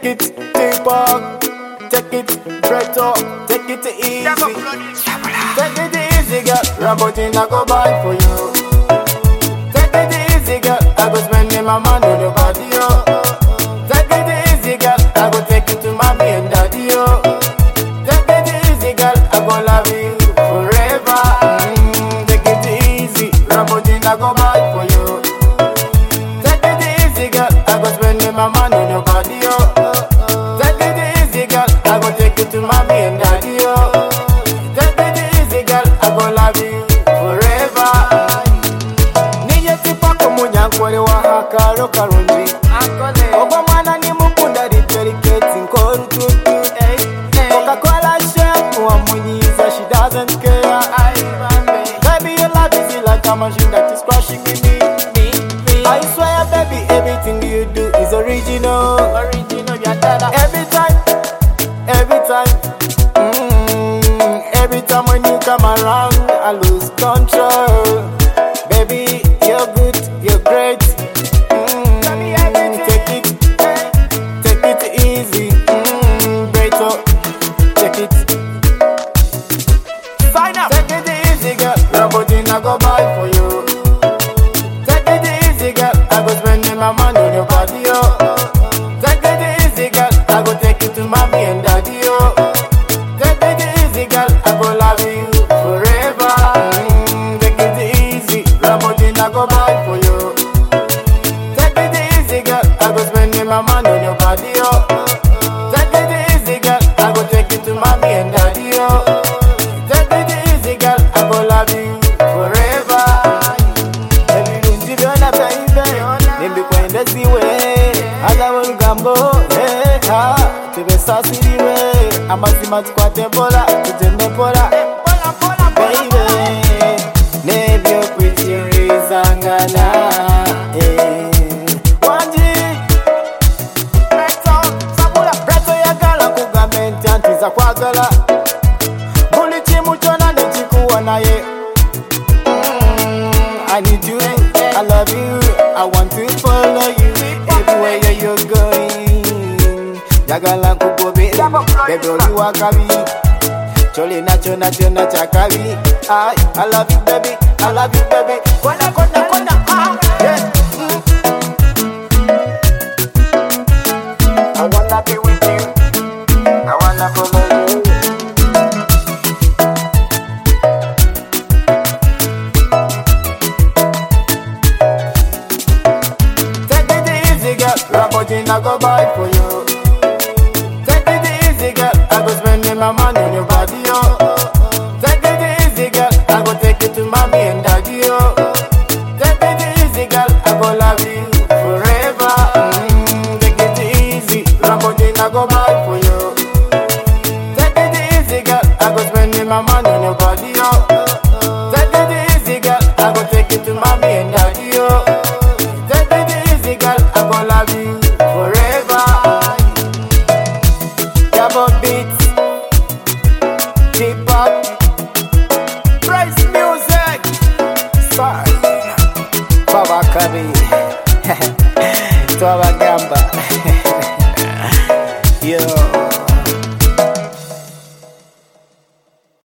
Take it Tupac, take it Preto, take it easy. Take it easy, girl. Rambotin, I go buy for you. Take it easy, girl. I go spend my money on your body, yo. Take it easy, girl. I go take you to mommy and daddy, yo. Take it easy, girl. I go love you forever. Mm, take it easy. Rambotin, I go buy for you. Take it easy, girl. I go spend my money on your body, yo. Take it easy, girl. I go take you to mommy and daddy, yo. Take it easy, girl. I go love you forever. Nije tipako munyankole wa hakalo kalungi. Ogwo mwana ni mukunda liperiketi nk'olututu. Coca-Cola chef wamunyiza, she doesn't care. Baby, your love is like a machine that is crushing in me. I swear, baby, everything you do is original. Original, Every time, every time, mm, every time when you come around, I lose control. Baby, you're good, you're great. Mm, take it, take it easy. Mm, great, oh, take it. Sign up. Take it easy, girl. Rambotin, I go buy for you. Take it easy, girl. I go spending my money on your body, yo. Take it easy, girl. I go take you to mommy and daddy, yo. Take it easy, girl. I go love you forever. Mm, take it easy. Rambotin, I go buy for you. Take it easy, girl. I go spending my money on your body, yo. Take it easy, girl. I go take you to mommy and daddy, yo. Take it easy, girl. I go love you forever. ebirungi byona byaibe nimbikwendesiwe aza olugambo leka tubesasirirwe amazima tukwate mpola tugende mpola baibe nebyokwikirizangana eh. wangi preto yagala kugambe nti antiza kwagala buli kimu kyona nekikuwa naye Mm, I need you, I love you, I want to follow you everywhere you're going. Jagala nkugobera, baby oli wa kabi. Cholina chona chona cha kabi. I, I love you baby, I love you baby. Kona kona kona, ah, yeah. Mm. I wanna be with you, I wanna follow you. Take it easy, girl. Lamborghini, I go buy for you. Take it easy, girl. I go spending my money on your body, yo. Take it easy, girl. I go take you to mommy and daddy, yo. Take it easy, girl. I go love you forever. Mm, take it easy. Lamborghini, I go buy for you. Take it easy, girl. I go spending my money on your body, yo. Take it easy, girl. I go take you to mommy